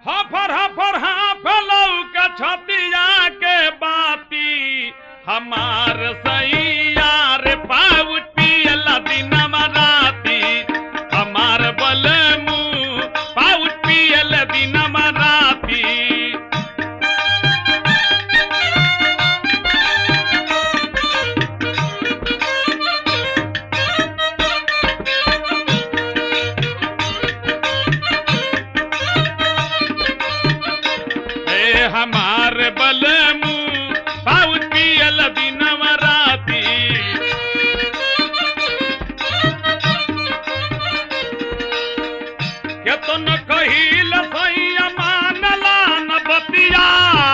हफर हफर हाफलौ के छतिया के बाती हमार सैया रे पाउच पियला दिनमा राती हमार बलमू पाउच पियल दिनमा राती ए हमार बलमू पाउच पियल दिनमा राती केतन कहिल सैया मानला न बतिया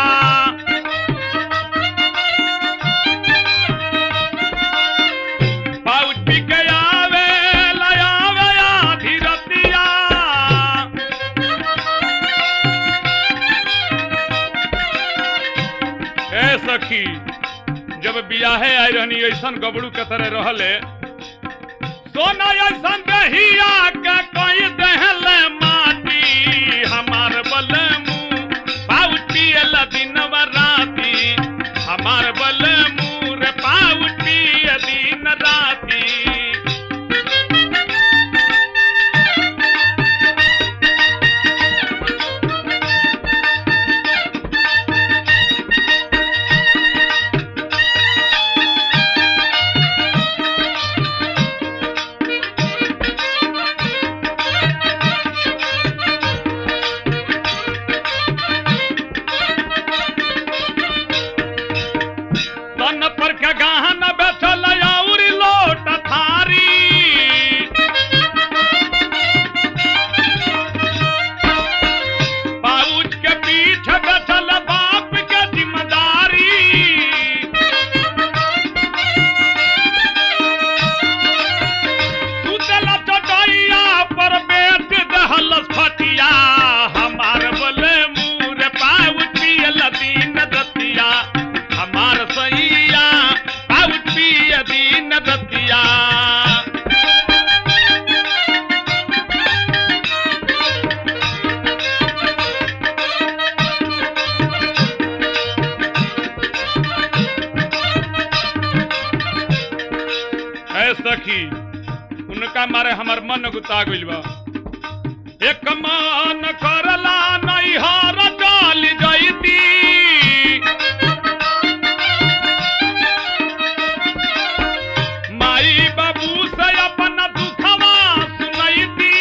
पाउच पी के आवे लयावे आधी रतिया ए सखी जब बियाहे आई रहनी ऐसन गबड़ू के तरह रहले सोना ऐसन दहिया के कोई दहले माटी हमार बलमू पाउच पियल दिन राती हमार बलमू रे पाउच पिय दिन राती तन पर के गहन बैठल औरी लोट थारी पाउच के पीठ बैठल बाप के जिम्मेदारी सुतल चटैया पर बेट दहल फटिया हमार बोले मुँह पाउच पियल दिन दतिया हमार सैया पाउच पिय दिन दतिया ऐ सखी उनका मारे हमर मन गुता गइल बा एक मन करला नैहर डाल जैती माई बाबू से अपन दुखवा सुनैती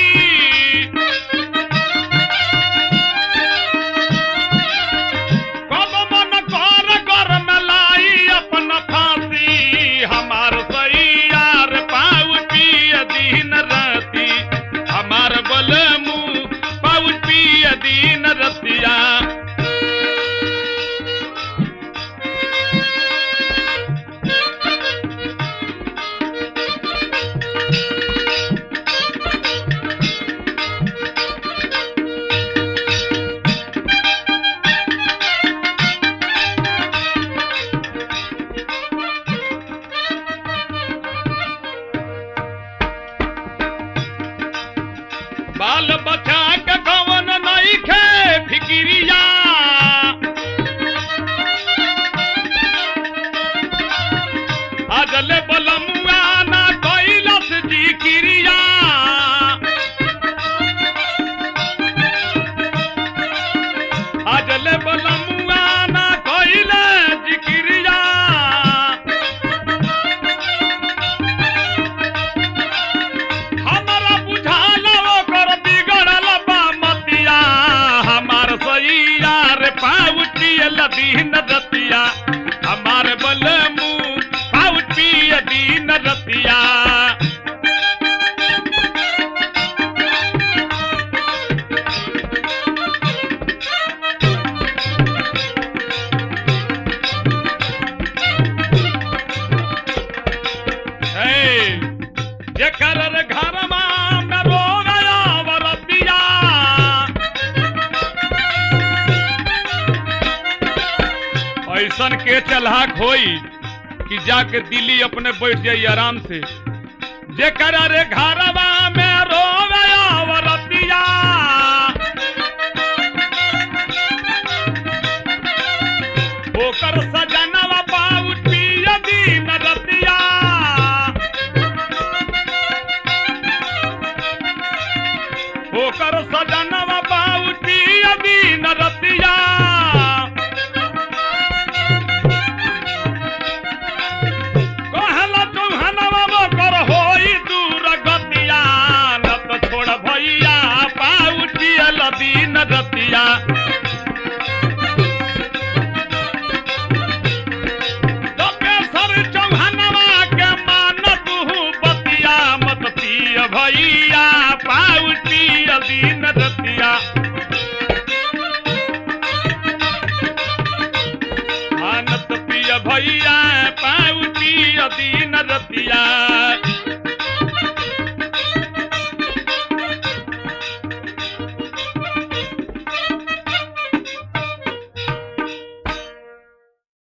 कब मन कर घर में लाई अपन फांसी हमार सैया रे पाउच पिय दिन राती हमार बलमू पाउच पिय दिन रतिया बाल बचा के कवन नहीं खे फिकिरिया अजले बलमुआ ना कैलस जी क्रिया अजले बलमुआ ना कैले जी क्रिया हमारा बुझाल ओकर बिगड़ल बा मतिया हमार सैया रे पाउच पियल दिन रतिया हमार बलमू पाउच पिय दिन रतिया हे, जेकर रे घरमा में रोगया वरतिया ऐसन के चलहाक होई कि जाके दिल्ली अपने बैठ जाई आराम से जेकर रे घरवा में रोगया वरतिया ओकर सजनवा बाउटी अदीन रतिया कहला चौहानवा ओकर होई दूर गतिया न तो छोड़ भैया बाउटी लदीन रतिया